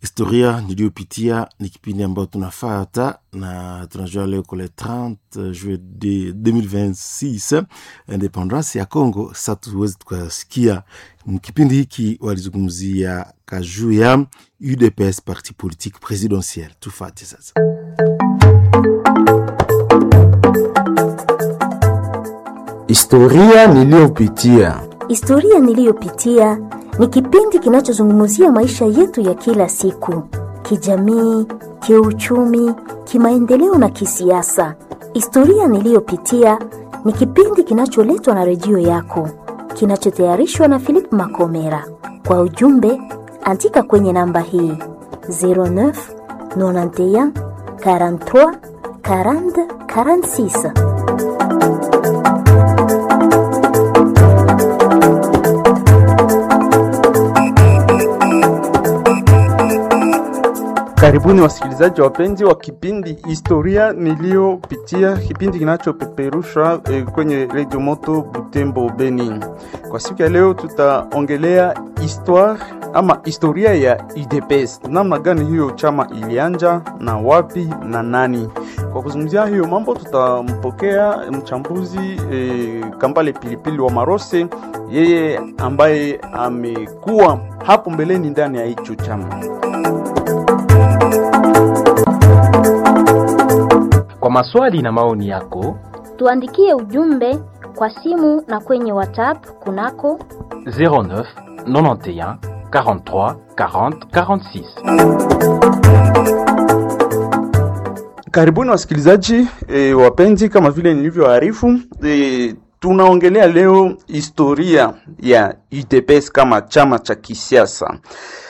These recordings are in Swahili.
historia niliyopitia ni kipindi ambayo tunafata na tunajua leo kule 30 juillet de 2026 independance ya Congo. Sasa tuweze tukasikia kipindi hiki walizungumzia kajuu ya UDPS, parti politique presidentielle. Tufate sasa. Historia niliyopitia. Historia niliyopitia ni kipindi kinachozungumzia maisha yetu ya kila siku, kijamii, kiuchumi, kimaendeleo na kisiasa. Historia niliyopitia ni kipindi kinacholetwa na redio yako, kinachotayarishwa na Philip Makomera. Kwa ujumbe, andika kwenye namba hii 09 91 43 40 46. Karibuni wasikilizaji wapenzi wa kipindi historia niliyopitia, kipindi kinachopeperushwa eh, kwenye redio moto Butembo Beni. Kwa siku ya leo tutaongelea histoire ama historia ya UDPS, namna gani hiyo chama ilianja na wapi na nani. Kwa kuzungumzia hiyo mambo, tutampokea mchambuzi eh, Kambale Pilipili wa Marose, yeye ambaye amekuwa hapo mbeleni ndani ya hicho chama. Kwa maswali na maoni yako Tuandikie ujumbe kwa simu na kwenye WhatsApp kunako 09 91 43 40 46. Karibuni wasikilizaji e, wapenzi, kama vile nilivyoarifu e, tunaongelea leo historia ya UDPS kama chama cha kisiasa,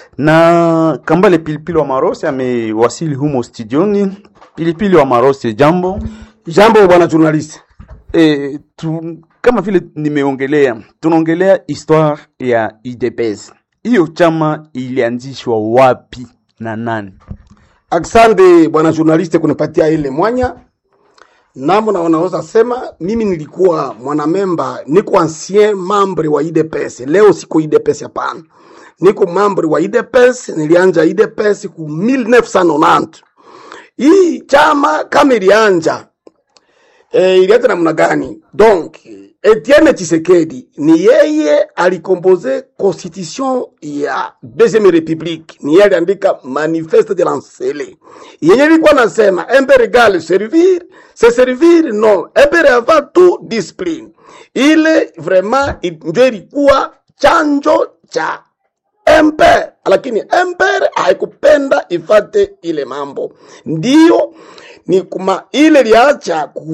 na Kambale Pilipili wa Marose amewasili humo studioni. Pilipili wa Marose, jambo. Jambo bwana journalist. E, tu, kama vile nimeongelea, tunaongelea histoire ya UDPS. Hiyo chama ilianzishwa wapi na nani? Aksande bwana journalist kunipatia ile mwanya. Namo na wanaweza sema mimi nilikuwa mwanamemba, niko ancien membre wa IDPS. Leo siko IDPS hapana. Niko membre wa IDPS, nilianja IDPS ku 1990. Hii chama kama ilianja e, ilianza namna gani? Donc Etienne Tshisekedi ni yeye alikompoze constitution ya deuxième république, ni yeye aliandika manifeste de lancele yenye ilikuwa nasema impere égale servir se servir non impere avant tout discipline. Ile vraiment ndio ilikuwa chanjo cha emper, lakini emper haikupenda ifate ile mambo, ndio ni kuma ile liacha ku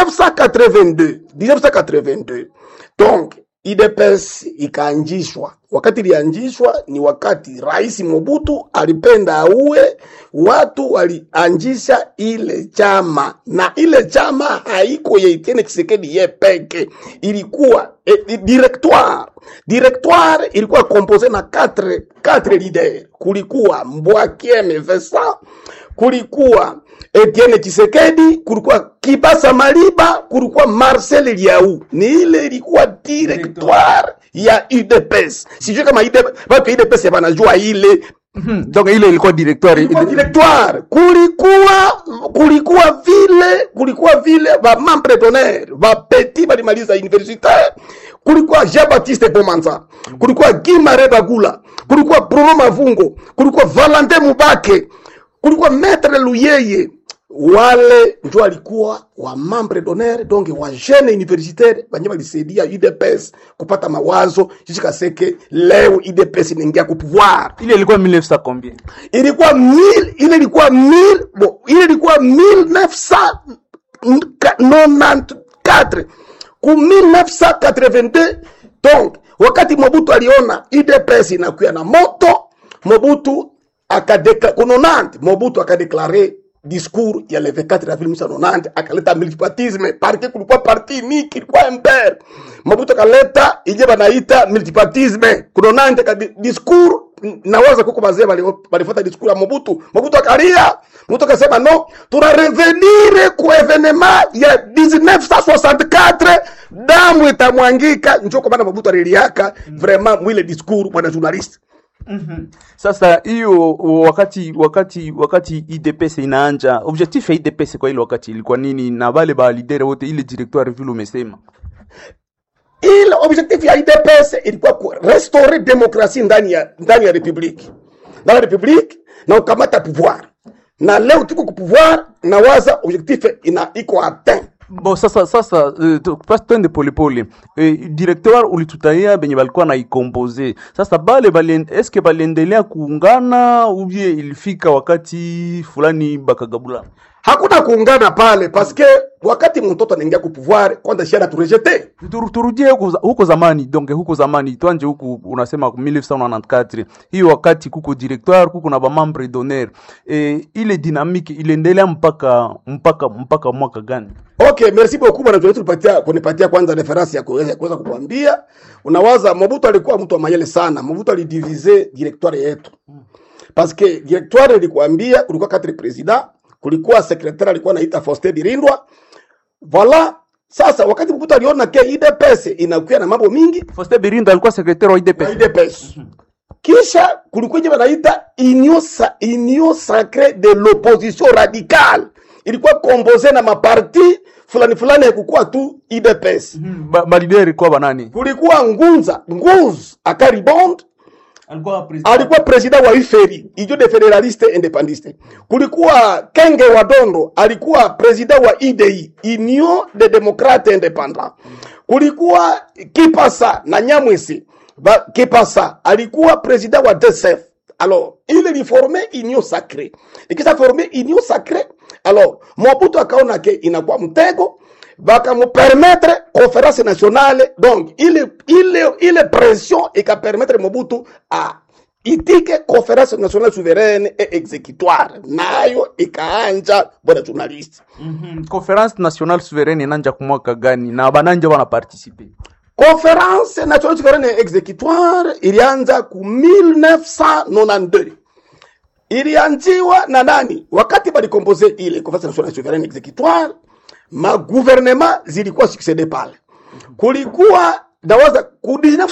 1982 1982 donc IDPS ikaanjishwa. Wakati ilianjishwa ni wakati Rais Mobutu alipenda auwe watu, walianjisha ile chama, na ile chama haiko ya Etienne Tshisekedi ye peke, ilikuwa eh, directoire directoire ilikuwa compose na 4 4 leader, kulikuwa Mbwakieme Vincent, kulikuwa Etienne Tshisekedi, kulikuwa Kibasa Maliba, kulikuwa Marcel Liau. Ni ile ilikuwa directoire ya UDPS. Sijui kama UDPS, watu UDPS wanajua ile Donc ile ilikuwa directoire ilikuwa directoire. Kulikuwa kulikuwa vile kulikuwa vile ba membre d'honneur ba petit balimaliza universitaire, kulikuwa Jean Baptiste Bomanza, kulikuwa Guy Mare Bagula, kulikuwa Bruno Mavungo, kulikuwa Valentin Mubake, kulikuwa Maître Luyeye wale ndio walikuwa wa membre d'honneur donc wa jeune universitaire banye balisaidia UDPS kupata mawazo jishika seke leo UDPS inaingia ku pouvoir. ile ilikuwa 1900 combien? Ilikuwa 1000 ile ilikuwa 1000 bon, ile ilikuwa 1994 ku 1982 donc wakati Mobutu aliona UDPS inakuya na moto, Mobutu akadekla kunonante, Mobutu akadeklare discours ya le 24 avril 1990 akaleta multipartisme parti kulikuwa parti niki ilikuwa MPR Mobutu akaleta ije banaita multipartisme kunonante ka di- discours nawaza kuko bazee balifuata discours ya Mobutu Mobutu akalia Mobutu akasema no tuna revenir ku evenema ya 1964 damu itamwangika njo kwa maana Mobutu aliliaka vraiment mwile discours bwana journaliste Sasa hiyo wakati wakati wakati IDPS inaanja, objectif ya IDPS kwa ile wakati ilikuwa nini, na wale ba leader wote, ile directoire vile umesema ile objectif ya IDPS ilikuwa ku restaurer demokrasi ndani ya ndani ya republiki ndani ya republiki na ukamata pouvoir, na leo tuko ku pouvoir na waza objectif ina iko atteint Bo sasa sasa uh, tu- pas twende polepole uh, directeur ulitutaia benye balikuwa na ikompoze sasa bale bali, eske baliendelea kuungana ubie ilifika wakati fulani bakagabula hakuna kuungana pale paske wakati mtoto anaingia ku pouvoir kwanza shara turejete Tur- turudie huko, za- huko zamani donc huko zamani twanje huku unasema 1994 hiyo wakati kuko directoire kuko na bamambre d'honneur e, ile dynamique iliendelea mpaka mpaka mpaka mwaka gani Okay, merci beaucoup bwana Joel tulipatia kunipatia kwanza reference ya kuweza kuweza kukuambia. Unawaza Mobutu alikuwa mtu wa mayele sana. Mobutu alidivise directoire yetu. Parce que directoire ilikuambia kulikuwa quatre president, kulikuwa secrétaire alikuwa anaita Faustin Birindwa. Voilà. Sasa wakati Mobutu aliona ke IDPS inakuwa na mambo mingi, Faustin Birinda alikuwa secrétaire wa wa IDPS IDPS. Kisha kulikuwa ile wanaita union, sa, union sacrée de l'opposition radicale. Ilikuwa composé na maparti fulani fulani, haikukuwa tu IDPS. ba, ba leader ilikuwa banani Kulikuwa Ngunza, Nguz Akaribond alikuwa president alikuwa president wa IFERI, Union de Federaliste Independiste. Kulikuwa Kenge Wadondo alikuwa president wa IDI, Union de Democrate Independant. Kulikuwa Kipasa na Nyamwisi ba, Kipasa alikuwa president wa DSF. Alors, il li formé union sacrée. Ikisha formé union sacrée, alors Mobutu akaona ke inakuwa mtego bakamupermettre conférence nationale donc ile ile ile pression ikapermettre Mobutu a itike conférence nationale souveraine et exécutoire nayo ikaanja bwana journaliste Mhm. conference nationale souveraine inanja kumwaka gani na bananja wana participer conférence nationale souveraine et exécutoire ilianza ku 1992 ilianziwa na nani wakati balikompoze ile conférence nationale souveraine exécutoire magouvernement zilikuwa succédé pale kulikuwa nawaza ku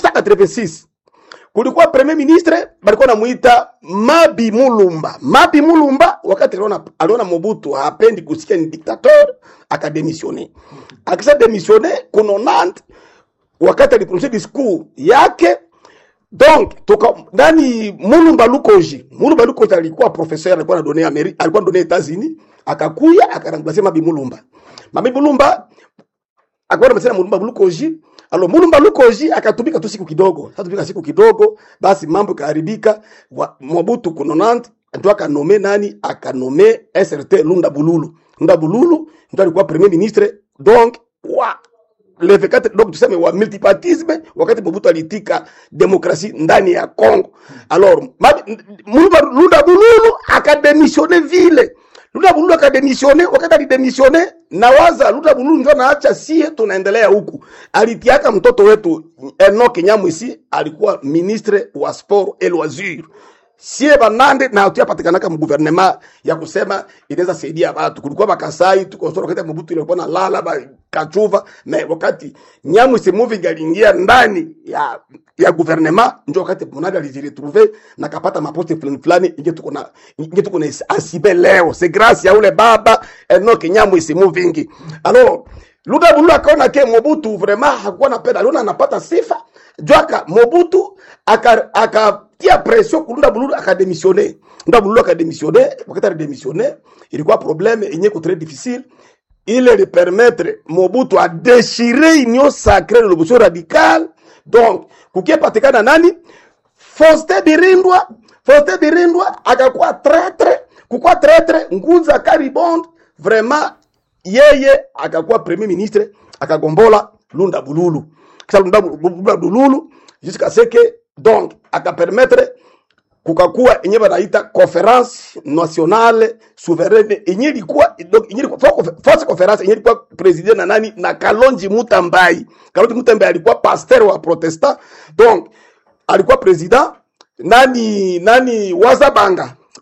1986 kulikuwa premier ministre balikuwa namuita Mabi Mulumba. Mabi Mulumba wakati aliona, aliona Mobutu hapendi kusikia ni dictateur, akademisione. Akisha demisione kuno Nantes, wakati aliprononce discours yake donc toka ndani Mulumba Lukoji. Mulumba Lukoji alikuwa professeur, alikuwa anadonea Ameri, alikuwa anadonea Etats-Unis, akakuya akaramplace Mabi Mulumba. Mabi Mulumba akaona msema Mulumba Lukoji alo Mulumba Lukoji akatumika tu siku kidogo, akatumika siku kidogo, basi mambo ikaharibika. Wa- Mobutu kunonant ndio akanome nani, akanome SRT Lunda Bululu. Lunda Bululu ndio alikuwa premier ministre donc wa le V4 donc tuseme wa multipartisme, wakati Mobutu alitika demokrasi ndani ya Congo. Alors Mabi- Mulumba Lunda Bululu akademisione vile Luda Bululu akademisione. Wakati alidemisione, nawaza Luda Bululu ndio naacha sie tunaendelea huku. Alitiaka mtoto wetu Enoch Nyamwisi alikuwa ministre wa sport et loisir. Sie banande na tuyapatikanaka mu gouvernement ya kusema inaweza saidia watu. Kulikuwa bakasai tuko soro wakati Mobutu ilikuwa na lala ba kachuva na wakati Nyamwisi moving aliingia ndani ya ya gouvernement ndio wakati Munadi alijiretrouve na kapata maposte fulani fulani, inge tuko na inge tuko na asibe leo, c'est grâce ya ule baba Enoch Nyamwisi moving. Alors Luda Bululu akaona ke Mobutu vraiment hakuwa napenda, aliona anapata sifa jwaka Mobutu aka akatia pression ku Luda Bululu akademisione. Luda Bululu akademisione, wakati alidemisione ilikuwa problème yenye ko très difficile ile li permettre Mobutu a déchirer union sacrée de l'opposition radicale donc kukipatikana nani Faustin Birindwa Faustin Birindwa akakuwa traître kukuwa traître Ngunza Karibond vraiment yeye akakuwa premier ministre akagombola Lunda Bululu kisha Lunda Lunda Bululu jusqu'à ce que donc akapermettre kukakuwa yenye banaita conference nationale souveraine yenye ilikuwa donc yenye ilikuwa force conference yenye ilikuwa president na nani na Kalonji Mutambai. Kalonji Mutambai alikuwa pasteur wa protestant donc alikuwa president nani nani Wazabanga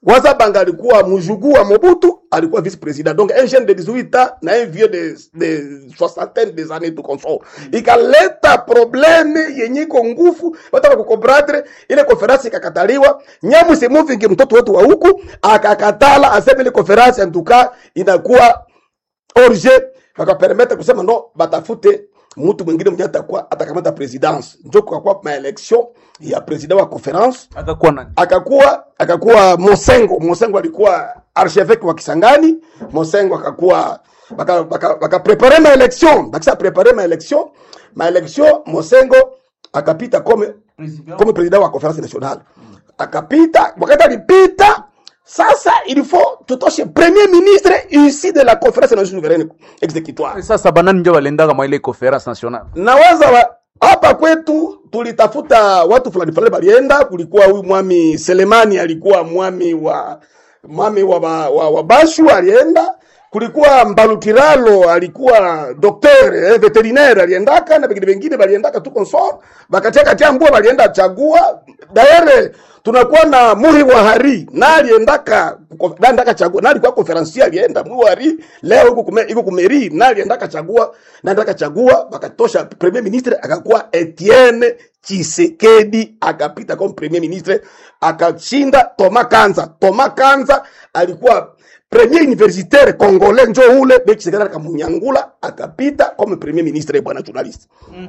Wazabanga alikuwa mjukuu wa Mobutu, alikuwa vice president. Donc un jeune de 18 ans na un vieux de, de soixantaine des années tout consort. Ikaleta probleme yenye iko nguvu, wataka kukomprendre ile conference ikakataliwa. Nyamu Semovingi mtoto wetu wa huku akakatala, aseme ile conference en tout cas inakuwa orge, wakapermete kusema no, batafute mtu mwingine mwenye atakuwa atakamata presidence. Njo kukakuwa maelection ya president wa conference akakuwa nani akakuwa akakuwa Mosengo. Mosengo alikuwa archevêque wa Kisangani. Mosengo akakuwa baka baka, baka prepare ma election bakisa prepare ma election ma election Mosengo akapita comme comme président wa conférence nationale akapita. Wakati alipita sasa, il faut tutoshe premier ministre ici de la conférence nationale souveraine exécutoire sasa banani njo balendaka mwa ile conference nationale nawaza wa, hapa kwetu tulitafuta watu fulani fulani balienda. Kulikuwa huyu mwami Selemani alikuwa mwami wa mwami wa, wa, wa, wa Bashu alienda. Kulikuwa Mbalutiralo alikuwa docteur eh, veterinaire aliendaka na vingine vingine baliendaka tu consort bakatia katia mbua balienda chagua daere tunakuwa na Muri wa Hari na aliendaka kuko- na aliendaka chagua na alikuwa conferencier alienda Muri wa Hari leo huko kume iko kumeri na aliendaka chagua na aliendaka chagua bakatosha premier ministre akakuwa Etienne Chisekedi akapita kama premier ministre akashinda Thomas Kanza. Thomas Kanza alikuwa premier universitaire congolais njo ule be Chisekedi akamunyangula akapita kama premier ministre bwana journalist.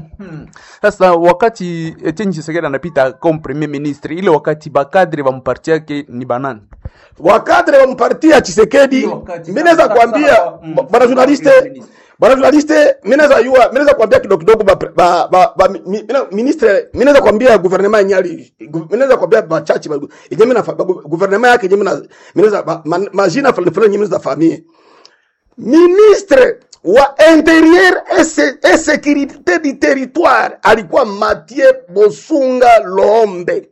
sasa wakati Etienne Tshisekedi anapita comme premier ministre ile wakati bakadre ba mparti yake ni banani wakadre wa mparti ya Chisekedi, Hiyo wakati mimi naweza sasa- kuambia sasa, mm, bwana journaliste, ministre. bwana journaliste, mimi naweza yua, mimi naweza kuambia kidogo kidogo ba, ba, ba, ba mi- mi- ministre, mimi naweza kuambia gouvernement yenyali, mimi naweza kuambia bachachi ba, yenye mimi na fa- ba- gouvernement yake yenye mimi na mimi naweza ba- ma- majina fulani fulani yenye mimi naweza famie ministre wa interieur et se- et sécurité du territoire alikuwa Mathieu Bosunga Lombe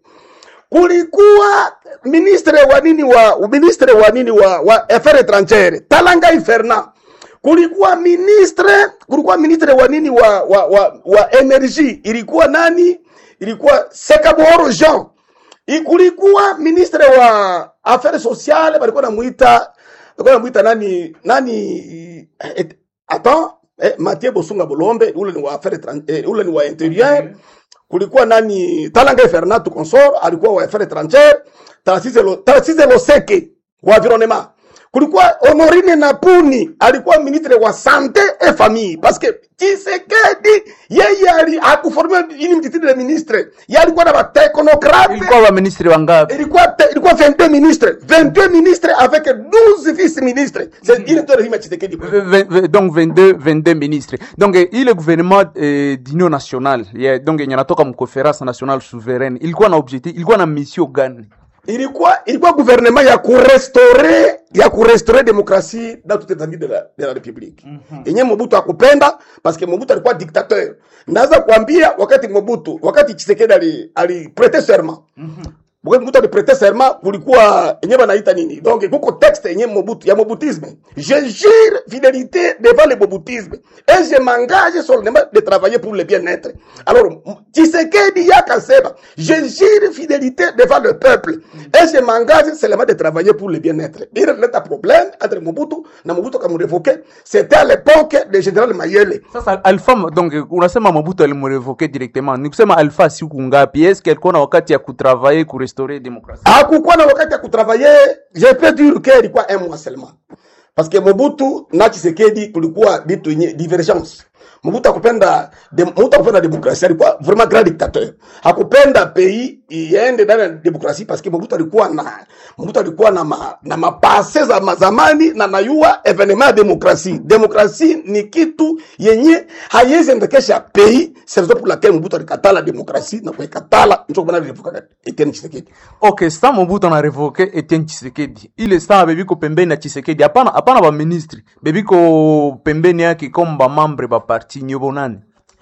kulikuwa ministre wa nini wa ministre wa nini wa, wa affaires étrangères Talangai Fernand, kulikuwa ministre kulikuwa ministre wa nini wa wa, wa, wa energie ilikuwa nani? Ilikuwa Sekaboro Jean. I- Kulikuwa ministre wa affaires sociales balikuwa namuita balikuwa namuita nani nani eh, attends eh, Mathieu Bosunga Bolombe ule ni wa affaires étrangères eh, ule ni wa intérieur kulikuwa nani Talanga Fernando Consort alikuwa wa affaires étrangères, Tarcisse Lo- Tarcisse Loseke wa environnement. Kulikuwa Honorine Napuni alikuwa ministre wa sante et famille parce que Tshisekedi yeye ali akuformia ili mtitiri de ministre, yeye alikuwa na technocrate ilikuwa ba ministre wangapi ilikuwa te- ilikuwa 22 ministres 22 ministres avec 12 vice ministres c'est ile ndio rehima Tshisekedi V- v- v- donc 22 22 ministres donc eh, ile gouvernement eh, d'union nationale yeah, donc yenye natoka mconference nationale souveraine ilikuwa na objectif ilikuwa na mission gani ilikuwa ilikuwa gouvernement ya kurestore ya kurestore demokrasi dans toute l'étendue de la, de la république yenye Mobutu akupenda parce que Mobutu alikuwa dictateur. Naweza kuambia wakati Mobutu wakati Tshisekedi ali, ali prêter serment wakati Mobutu ali prêter serment kulikuwa yenye banaita nini donc kuko texte yenye Mobutu ya Mobutisme je jure fidélité devant le Mobutisme et je m'engage solennellement de travailler pour le bien-être alors m- Tshisekedi yakasema je jure fidélité devant le peuple et je m'engage seulement de travailler pour le bien-être il relève un problème entre Mobutu na Mobutu akamrevoke c'était à l'époque de général Mayele sasa alpha donc eh, unasema mabutu alimrevoke directement ni kusema alpha siku ngapi eske alikuwa na wakati ya kutravailler kurestaurer demokrasi hakukuwa na wakati ya kutravaye je peux dire que ilikuwa un mois seulement parce que Mobutu na Tshisekedi kulikuwa vitu yenye divergence Mobutu akupenda de, Mobutu akupenda demokrasia alikuwa vraiment grand dictateur hakupenda pays iende ndani ya demokrasia parce que Mobutu alikuwa na Mobutu alikuwa na ma, na mapase za mazamani na nayua evenement ya demokrasia demokrasia ni kitu yenye haiwezi endekesha pays c'est raison pour laquelle Mobutu alikatala demokrasia na kuikatala ndio kwa maana alirevoka Etienne Tshisekedi ok sa mobutu anarevoke etienne chisekedi ile saa bebiko pembeni ya chisekedi hapana hapana baministre bebiko pembeni yake comme bamembre baparti nyobo nani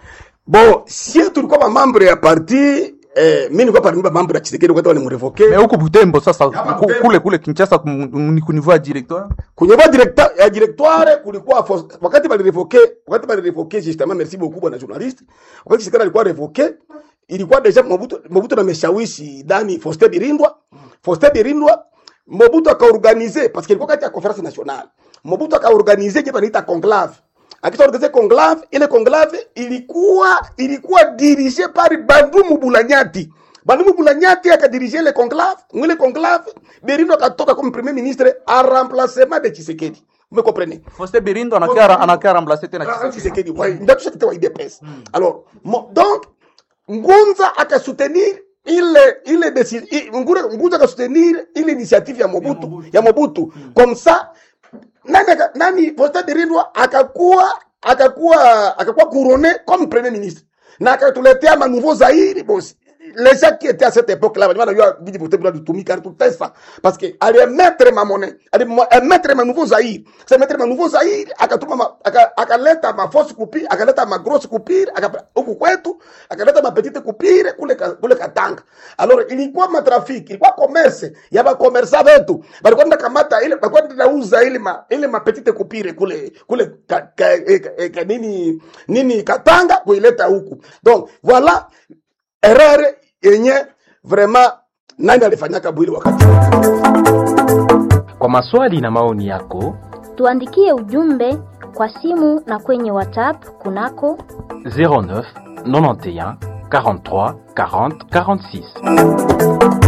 bon sie tulikuwa mamambre ya parti eh, mi nilikuwa parmi mamambre ya Tshisekedi wakati walimrevoke me huku butembo sasa Hapa ku- Butembo. kule kule kinchasa kum- ni kunivua directoire kwenye ba directeur ya directoire kulikuwa fos- wakati balirevoke wakati balirevoke justement merci beaucoup bwana journaliste wakati Tshisekedi alikuwa revoke ilikuwa deja Mobutu Mobutu ameshawishi dani Faustin Birindwa Faustin Birindwa Mobutu akaorganize parce que ilikuwa kati ya conference nationale. Mobutu akaorganize kitu anaita conclave. Akiorganize conclave, ile conclave ilikuwa ilikuwa dirige par Bandumu Bulanyati. Bandumu Bulanyati akadirige ile conclave, mwile conclave Berindo akatoka comme premier ministre en remplacement de Tshisekedi. Vous me comprenez? Foste Birindo anakia anakia remplacer tena Ah, Tshisekedi. Tshisekedi, ouais, ndio tushatetea IDPS. Alors, mo, donc Ngunza akasoutenir ile ile décision Ngunza Ngunza akasoutenir ile initiative ya Mobutu ya Mobutu comme ça nani aka- nani Faustin Birindwa akakuwa akakuwa akakuwa couronné comme premier ministre na akatuletea ma nouveau Zaire boss les gens qui étaient à cette époque là walikuwa wanajua viji vote bila kutumika tutesa parce que alimettre ma monnaie alimettre ma nouveau Zaire c'est mettre ma nouveau Zaire akatuma ma- aka- akaleta ma force coupure akaleta ma grosse coupure aka- huku kwetu akaleta ma petite coupure kule ka- kule Katanga alors ilikuwa matrafiki ilikuwa commerce ya ba commerçant wetu balikuwa nda kamata ile balikuwa nda uza ile ma ile ma petite coupure kule kule ka, ka, eh, ka, eh, ka, nini nini Katanga kuileta huku donc voilà erreur yenye vraiment nani alifanyaka bwili wakati Kwa maswali na maoni yako, Tuandikie ujumbe kwa simu na kwenye WhatsApp kunako 09 91 43 40 46.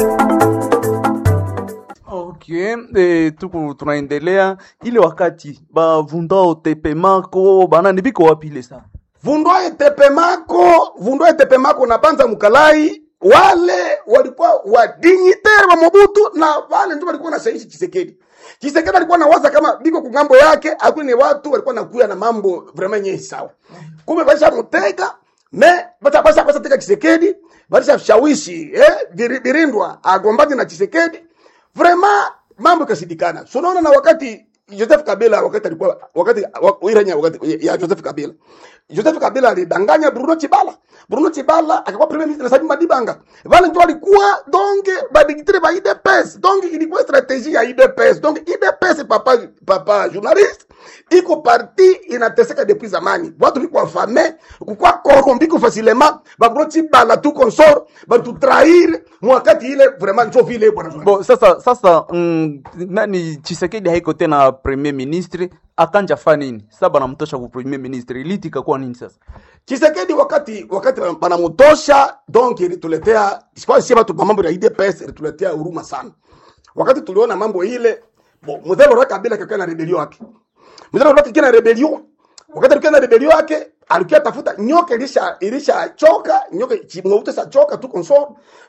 Okay, eh, tuku tunaendelea ile wakati bavundao tepemako banani biko wapi ile saa vundwaye tepemako vundwaye tepemako na panza mkalai wale walikuwa wadinyitere wa Mobutu na wale ndio walikuwa nashawishi Chisekedi. Chisekedi alikuwa nawaza kama biko kungambo yake, akuni ni watu walikuwa nakuya na mambo vraiment yenye sawa. Kumbe basha mutega me bata basa basa teka Chisekedi, basha shawishi eh Biri- Birindwa agombane na Chisekedi. Vraiment mambo ikasidikana. So unaona na wakati Joseph Kabila wakati alikuwa wakati wa- Iranya wakati ya Joseph Kabila. Joseph Kabila alidanganya Bruno Chibala. Bruno Chibala akakuwa premier ministre na Sabi Madibanga. Wale ndio walikuwa donc badigitire ba IDPS. Donc ilikuwa strategie ya IDPS. Donc IDPS papa papa journaliste iko parti inateseka depuis zamani. Watu biko afame, kukua corrompu ko facilement, ba Bruno Chibala tu consort, ba tu trahir mwakati ile vraiment ndio vile bwana. bo sasa sasa mm, nani Chisekedi haiko tena premier ministre akanja fa nini sasa banamtosha ku premier ministre iliti ikakuwa nini sasa Chisekedi wakati wakati banamutosha donc ilituletea sikuwa sisi watu kwa mambo ya IDPS ilituletea huruma sana. Wakati tuliona mambo ile bo mzee Laurent Kabila kakaa na rebellion yake. Mzee Laurent kakaa na rebellion. Wakati alikuwa na rebellion yake alikuwa tafuta nyoka ilisha ilisha choka, nyoka chimweuta sa choka tu consort.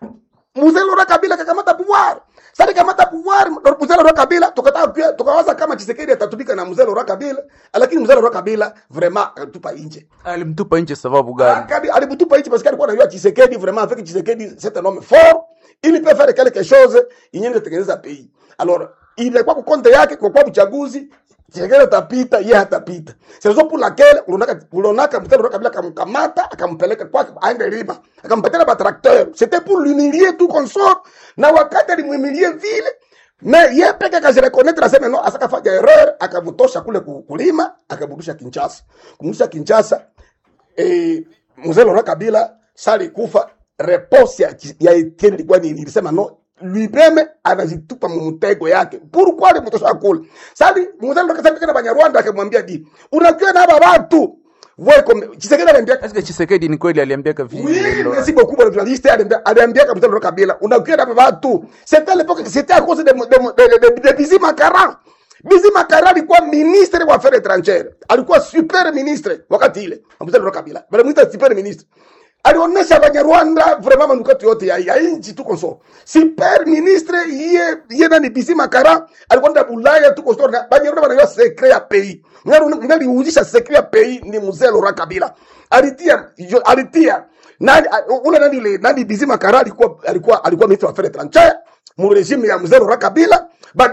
Mzee Laurent Kabila kakamata pouvoir. Sasa kamata pouvoir mzee Laurent Kabila tukataka pia tukawaza kama Chisekedi atatumika na mzee Laurent Kabila, lakini mzee Laurent Kabila vraiment akatupa nje. alimtupa nje sababu gani Akadi alibutupa hichi parce que alikuwa anajua Tshisekedi vraiment avec Tshisekedi c'est un homme fort, il peut faire quelque chose yenye kutengeneza pays. Alors, ilikuwa kwa konte yake kwa kwa uchaguzi Tshisekedi atapita, yeye hatapita. C'est raison pour laquelle ulonaka ulonaka mtendo kabla akamkamata akampeleka kwake aende lima. Akampatia ba tracteur. C'était pour l'humilier tout consort. Na wakati alimhumilie vile me ye peke akajirekonaitre aseme no asakafanya erreur akavutosha kule ku- kulima akaburudisha Kinshasa. Kumrudisha Kinshasa eh, mzee Laurent Kabila sali kufa reponse ya, ya Etienne ilikuwa nini? Ilisema no lui-même anajitupa mumtego yake. Pourquoi alimtosha kule? Sali mzee Laurent Kabila kana Banyarwanda akamwambia di, unajua na hapa watu wewe kom Chisekedi aliambia Eske Chisekedi ni kweli aliambiaka Oui, vile merci beaucoup le journaliste aliambia aliambia kabisa Laurent Kabila, unajua na hapa watu. C'était à l'époque c'était à cause de de de, de, de, de Bizi Makara. Bizi Makara alikuwa ministre wa affaires étrangères. Alikuwa super ministre wakati ile. Mzee Laurent Kabila. Bali mwita super ministre. Alionyesha Banyarwanda vraiment manukato yote ya, ya nchi tu konso. Super ministre ye ye nani Bizi Makara alikuwa nda Bulaya tu konso na Banyarwanda wanajua secret ya pays. Ngali uujisha secret ya pays ni Mzee Laurent Kabila. Alitia jo- alitia nani a- ule nani ile nani Bizi Makara alikuwa alikuwa alikuwa ministre wa affaires étrangères mu regime ya Mzee Laurent Kabila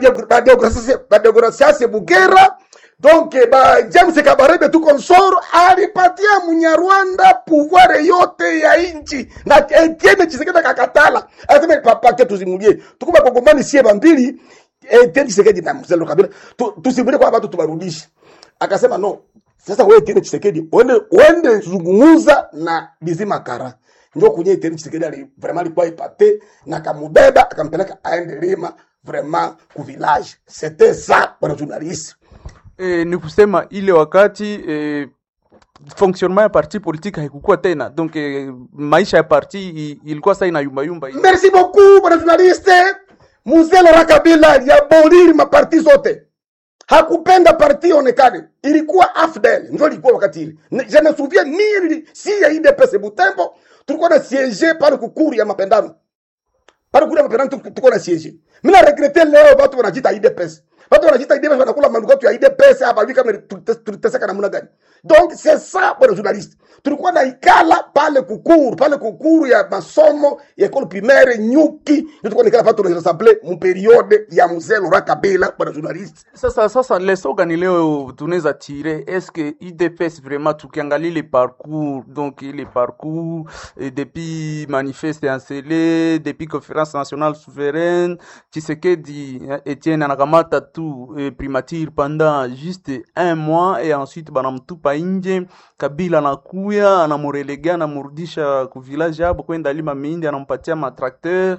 badeograsiase Bugera donc eh, ba James Kabarebe tu konsoro alipatia Munyarwanda pouvoir yote ya inchi na Etienne Tshisekedi akakatala, asema papa ke tuzimulie tukuba kongomani sie bambili Etienne Tshisekedi na Mzee Laurent Kabila tu- tusimulie kwa watu tubarudishe, akasema no. Sasa wewe Etienne Tshisekedi uende uende zungumuza na Bizima Kara ndio kunye Etienne Tshisekedi ali vraiment alikuwa ipate na akamubeba akampeleka aende Lima vraiment ku village c'était ça bwana journaliste e, ni kusema ile wakati e, fonctionnement ya parti politique haikukuwa tena donc e, maisha ya parti i- ilikuwa saa inayumbayumba hivi. merci beaucoup bwana journaliste mzee Laurent Kabila aliaboliri maparti zote hakupenda parti ionekane ilikuwa afdel ndio ilikuwa wakati ile Ne- je me souviens mie nili- si ya IDPS Butembo tulikuwa na siege pale kukuru ya mapendano pale kule mapendano tuku- tulikuwa na siege mimi na regrete leo watu wanajiita IDPS watu wanajiita IDPS wanakula manukato ya IDPS hapa hivi kama tulite- tuliteseka namna gani donc c'est ça bwana journaliste tulikuwa na ikala pale kukuru pale kukuru ya masomo ya école primaire nyuki ndio tulikuwa nikala pale tunassemble mu periode ya mzee Laurent Kabila bwana journaliste sasa sasa leso gani leo tunaweza tire eske idps vraiment tukiangalia ile parcours donc ile parcours eh, depuis manifeste yansele depuis conférence nationale souveraine Tshisekedi eh, Etienne anakamata tu eh, primature pendant juste un mois et ensuite banamtupa nje Kabila anakuya anamurelega anamurudisha ku village hapo kwenda lima mindi anampatia matrakteur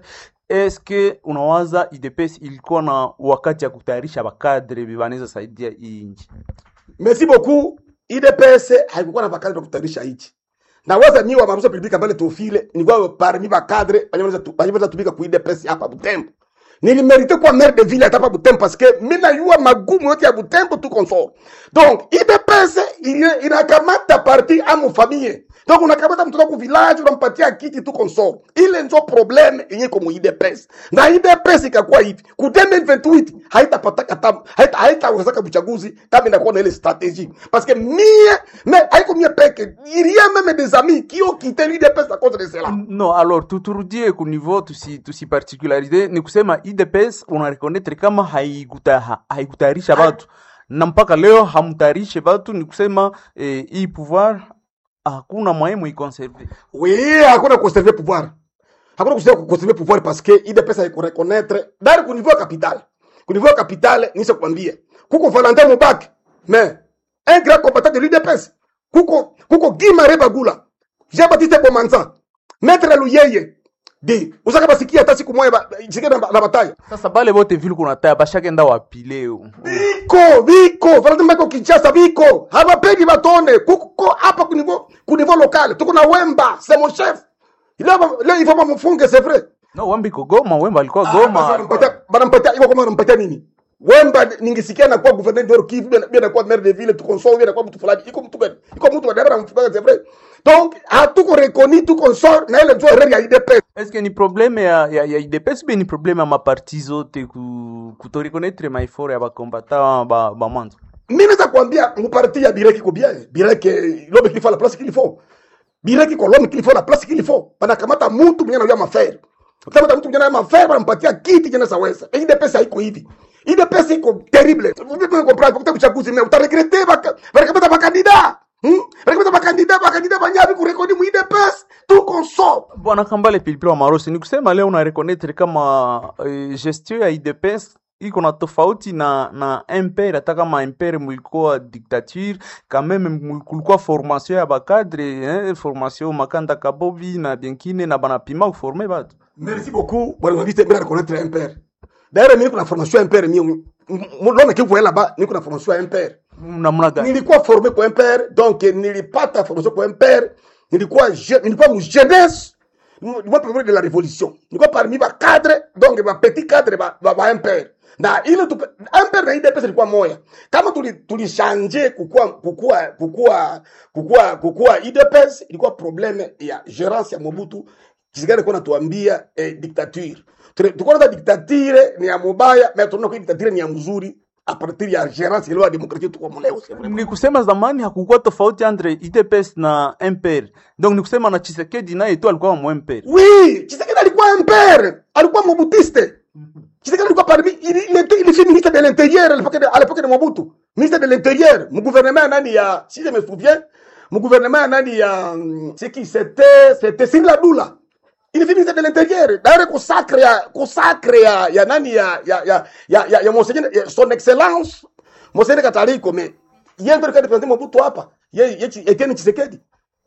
eske unawaza idps ilikuwa na wakati ya kutayarisha bakadre banaweza saidia hii nchi merci beaucoup IDPS haikuwa na bakadre ya kutayarisha hichi na waza mimi wa mabuso pilipika mbele tofile nilikuwa parmi ba cadre banyeweza tumika ku IDPS hapa Butembo nilimerite kuwa maire de ville hata hapa Butembo parce que mimi najua magumu yote ya Butembo tu consort donc IDPS ile inakamata parti amu famille donc unakamata mtoto ku village unampatia kiti tu consort ile ndio problème yenye kwa IDPS na IDPS ikakuwa hivi ku 2028 haitapata kata haita haitawezeka uchaguzi kama inakuwa na ile stratégie parce que mie mais haiko mie peke il y a même des amis qui ont quitté l'IDPS à cause de cela no alors tuturudie ku niveau tusi, tusi particularize ni kusema idps unarekonetre kama haikuta- ha- haikutayarisha batu na mpaka leo hamtayarishe batu ni kusema eh, hii pouvoir hakuna mwaye muikonserve Oui, hakuna conserver pouvoir. Hakuna kusema conserver pouvoir parce que IDPS haiko reconnaître dari ku niveau ya capital. Ku niveau ya capital nisha kuambia. Kuko Valentin Mubaki. Mais un grand combattant de l'IDPS. Kuko kuko Guy Maré Bagula. Jean-Baptiste Bomanza. Maître Luyeye. Di, usaka basikia hata siku moja ba- sikia na, na bataya. sasa bale bote vile kunataya bashakenda wapi leo Biko, biko, Valentin Mubaki Kinshasa biko. Hawapendi batone. Kuko hapa ku niveau ku niveau local. Tuko na Wemba, c'est mon chef. Leo leo il faut pas mfunge, c'est vrai. no wambiko goma wemba alikuwa Basi goma wanampatia- wanampatia iko kama wanampatia nini wemba ningesikia na kuwa gouverneur de Kivu bien bien kuwa maire de ville tu consort bien kuwa mtu fulani iko mtu gani iko mtu gani hapa mfukaga c'est vrai donc hatuko reconnu tu consort na ile ndio erreur ya IDP eske ni probleme ya, ya, ya idps be ni probleme ya maparti zote ku, kutorekonetre maefort ya bakombata ba, ba mwanzo mimi naweza kuambia mparti ya Bireki ko bien Bireki l'homme qu'il faut la place qu'il faut Bireki ko l'homme qu'il faut la place qu'il faut banakamata mtu mwenye anajua mafair Ukikamata mtu mwenye anajua mafair banampatia kiti jana saweza IDPS haiko hivi IDPS iko terrible vous pouvez comprendre kwa uchaguzi mais utaregrete baka banakamata makandida hmm banakamata makandida makandida banyabi kurekodi mu IDPS tu consort bwana kambale pilipili wa marosi ni kusema leo unarekonetre kama eh, gestion ya idps iko na tofauti na na impere hata kama impere mulikuwa dictature kameme mul- kulikuwa formation ya bakadre eh, formation makanda kabobi na benkine na banapima kuforme batu Merci beaucoup. Bwana journaliste, mimi nareconnaître un père. D'ailleurs, mimi kuna formation ya MPR mimi. Mbona kivu là-bas, mimi kuna formation ya MPR. namna gani Nilikuwa formé kwa MPR, donc nilipata formation kwa MPR. Nilikuwa je, nilikuwa mu jeunesse. Nilikuwa premier de la révolution. Nilikuwa parmi ba cadre, donc ba petit cadre ba ba, ba MPR. Na ile tu MPR na IDPS ilikuwa moya. Kama tuli tulichange kukua kukua kukua kukua kukua IDPS ilikuwa problème ya gérance ya Mobutu kisigari kuna tuambia eh, dictature tulikuwa na dictature ni ya mubaya mais tunaona kwa dictature ni ya mzuri a partir ya gérance ile ya demokrasia tuko mleo c'est vrai ni kusema zamani hakukuwa tofauti entre idps na mpr donc ni kusema na chisekedi naye tu alikuwa mu mpr oui Tshisekedi alikuwa impere alikuwa mobutiste Tshisekedi alikuwa parmi il, il était il était ministre de l'intérieur à l'époque de, à l'époque de Mobutu ministre de l'intérieur mu gouvernement nani ya si je me souviens mu gouvernement nani ya hum, c'est qui c'était c'était Singla Dula il est ministre de l'intérieur d'ailleurs consacre ya consacre ya ya nani ya ya ya ya, ya, ya monseigneur ya, son excellence monseigneur Kataliko mais yeye ndio alikuwa representer Mobutu hapa yeye yeye Etienne Tshisekedi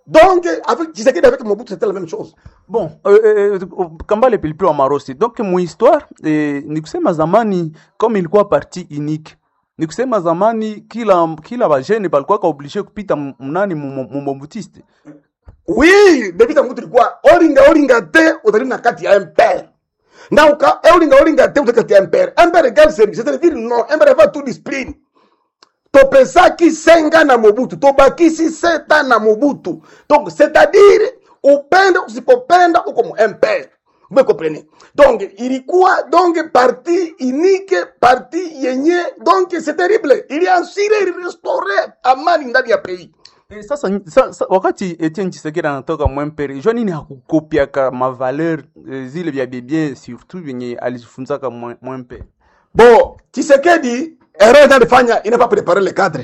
donc avec Tshisekedi avec Mobutu c'était la même chose bon eh, eh, eh, kambale pilipili wa marosi donc muhistoire eh, ni kusema zamani comme ilikuwa parti unique ni kusema zamani kila kila bajene balikuwa kaoblige kupita m- mnani mumbobutiste oui depuis Mobutu ilikuwa olinga olinga te utali na kati ya MPR na uka olinga olinga te utali kati ya MPR MPR égale service c'est-à-dire non MPR va tout discipline topesaki senga na mobutu tobakisi seta na mobutu donc c'est-à-dire upende usipopenda uko mu mpr vous me comprenez donc ilikuwa donc parti unique parti yenye donc c'est terrible iliansire ilirestore amani ndani ya pays Eh, sasa, sa, sa, wakati Etienne Tshisekedi anatoka mwempere jua nini hakukopiaka mavaler eh, zile vya bibie surtout vyenye alifunzaka mwe- mwempere bon Tshisekedi erreur alifanya il n'a pas préparé le cadre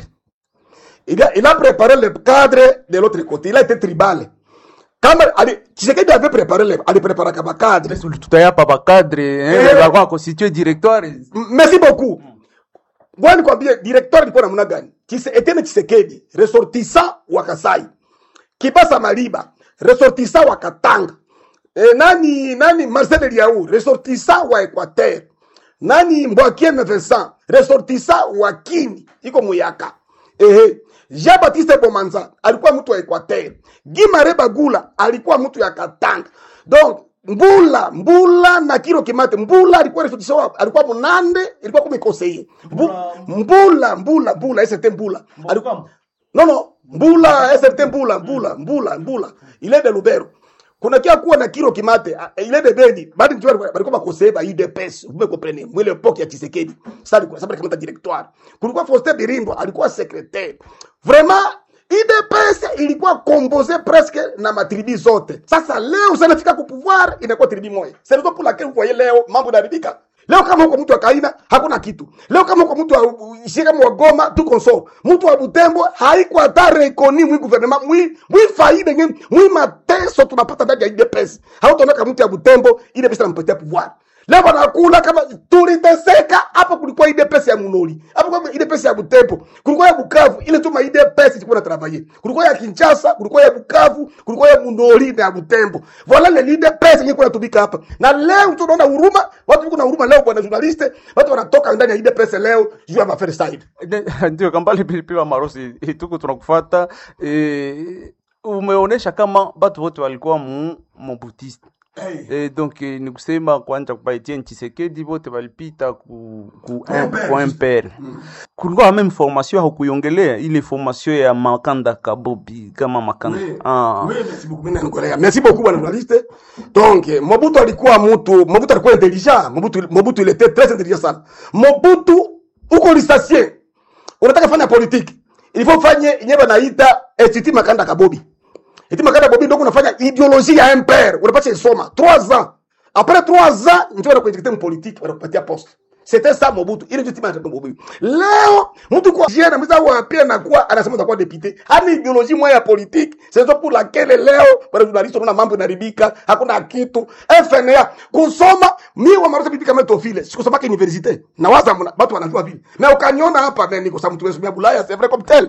il a, il a préparé le cadre de l'autre côté il a été tribal kama ali Tshisekedi avait préparé le alipréparé kama cadre tutayapa bakadre eh, Eh. bakuwa constitue directoire M- merci beaucoup ngoja nikwambie directeur alikuwa namna gani Chise, Etienne Tshisekedi ressortissant wa Kasai Kibasa Maliba ressortissant wa Katanga e, nani nani Marcel Eliaou ressortissant wa Equateur nani Mbwakieme Vincent ressortissant wa Kini iko Muyaka ehe Jean Baptiste Bomanza alikuwa mtu wa Equateur Gimare Bagula alikuwa mtu ya Katanga donc Mbula Mbula na Kiro Kimate Mbula alikuwa ressortissant alikuwa Munande ilikuwa kumi conseiller Mbu, Mbula Mbula Mbula ST Mbula alikuwa non non Mbula ST Mbula Mbula Mbula Mbula il est de Lubero kuna kia kuwa na Kiro Kimate ah, il est de Beni bado ndio walikuwa walikuwa conseiller ba UDPS vous me comprenez mwile époque ya Tshisekedi sasa alikuwa sasa kama directoire kulikuwa Faustin Birimbo alikuwa secrétaire vraiment IDPS ilikuwa composé presque na matribi zote. Sasa leo sanafika ku pouvoir inakuwa tribi moja. C'est raison pour laquelle vous voyez leo mambo yanaharibika. Leo kama uko mtu wa Kaina hakuna kitu. Leo kama uko mtu wa ishie kama wa Goma tuko so. Mtu wa Butembo haiko hata rekoni mwi gouvernement mwi mwi faida ngine mwi mateso tunapata ndani ya IDPS. Hautaona kama mtu ya Butembo ile pesa inampatia pouvoir. Leo wanakula kama tuliteseka hapa, kulikuwa ile pesa ya Munoli, hapa kwa ile pesa ya Butembo, kulikuwa ya Bukavu, ile tu ile pesa ilikuwa na travailler. Kulikuwa ya Kinshasa, kulikuwa ya Bukavu, kulikuwa ya Munoli na ya Butembo. Voilà le ile pesa ilikuwa inatumika hapa. Na leo tunaona huruma, watu wako na huruma leo, bwana journaliste, watu wanatoka ndani ya ile pesa leo juu ya mafere side. ndio kambale pilipili wa marosi eh, tuko tunakufata eh, umeonesha kama batu wote walikuwa mu mobutiste Eh, donc eh, ni kusema kwanza kwa Etienne Tshisekedi wote walipita ku ku MPR. ku MPR. Kulikuwa meme formation hakuiongelea ile formation ya Makanda Kabobi kama Makanda. Ah. Oui, merci beaucoup. Mimi nakuelewa. Merci beaucoup bwana journaliste. Donc eh, Mobutu alikuwa mtu, Mobutu alikuwa intelligent. Mobutu Mobutu il était très intelligent sana. Mobutu uko licencié. Unataka fanya politique. Il faut fanye yenyewe naita Institut Makanda Kabobi. Institut Makanda Kabobi ndio unafanya ideologie ya MPR. Unapata isoma 3 ans. Après 3 ans ndio wanakuinjecte mu politique, wanakupatia poste. C'était ça Mobutu. Ile ndio timu ya Mobutu. Leo mtu kwa jana mzee wa pia anakuwa anasema atakuwa député. Hana ideologie moja ya politique. C'est ça pour laquelle leo bwana journaliste unaona mambo yanaribika, hakuna kitu. FNA kusoma mimi wa marosa bibi kama tofile. Sikusoma kwa université. Na waza mna- watu wanajua vile. Na ukaniona hapa mimi niko sababu tumesomea Bulaya, c'est vrai comme tel.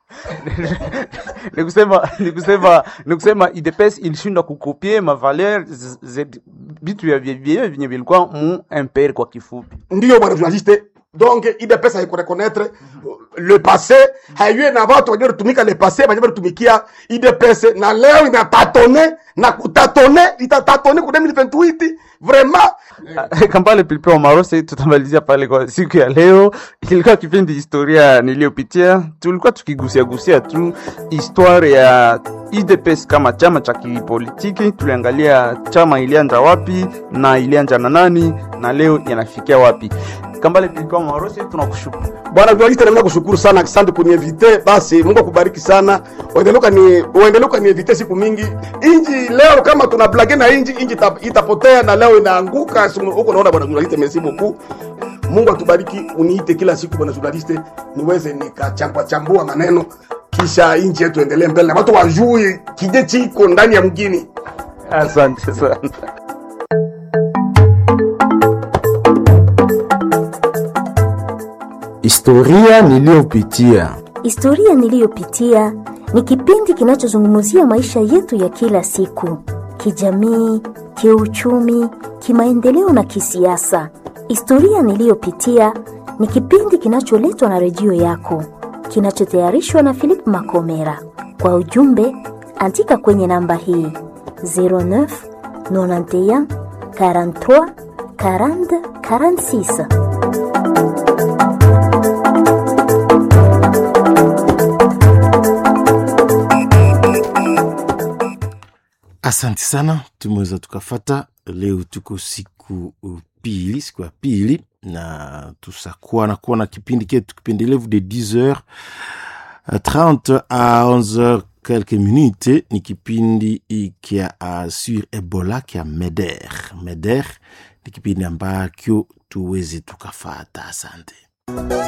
ni kusema ni kusema ni kusema IDPS ilishindwa kukopie mavaler z- z- vitu vya vya- vya- vyenye vilikuwa mu MPR kwa kifupi. ndio bwana journaliste donc idps haikureconnaître le passé haiwe na watu wenye walitumika le passé wenye walitumikia idps na leo inatatone na kutatone itatatone ku 2028 vraiment Kambale Pilipili wa Marose, tutamalizia pale kwa siku ya leo. Ilikuwa kipindi historia niliyopitia, tulikuwa tukigusia gusia tu histoire ya UDPS kama chama cha kipolitiki. Tuliangalia chama ilianza wapi na ilianza na nani na leo yanafikia wapi. Kambale Pilipili wa Marose, tunakushukuru. bwana journaliste namna kushukuru sana asante kuniinvite basi mungu akubariki sana uendelee ni uendelee kuniinvite siku mingi inji leo kama tuna blage na inji inji ita- itapotea na leo inaanguka simu- huko naona bwana journaliste merci beaucoup mungu atubariki uniite kila siku bwana journaliste niweze nikachambua chambua maneno kisha inji yetu endelee mbele na watu wajui kije chiko ndani ya mgini Asante sana. Historia niliyopitia. Historia niliyopitia ni kipindi kinachozungumzia maisha yetu ya kila siku, kijamii, kiuchumi, kimaendeleo na kisiasa. Historia niliyopitia ni kipindi kinacholetwa na redio yako, kinachotayarishwa na Philip Makomera. Kwa ujumbe, andika kwenye namba hii 09 91 43 40 46. Asante sana, tumeweza tukafata. Leo tuko siku pili, siku ya pili, na tusakuwa na kuwa na kipindi ketu kipendelevu de 10h 30 à 11h quelques minutes. Ni kipindi kia uh, sur Ebola kia Meder. Meder ni kipindi ambacho tuweze tukafata. Asante.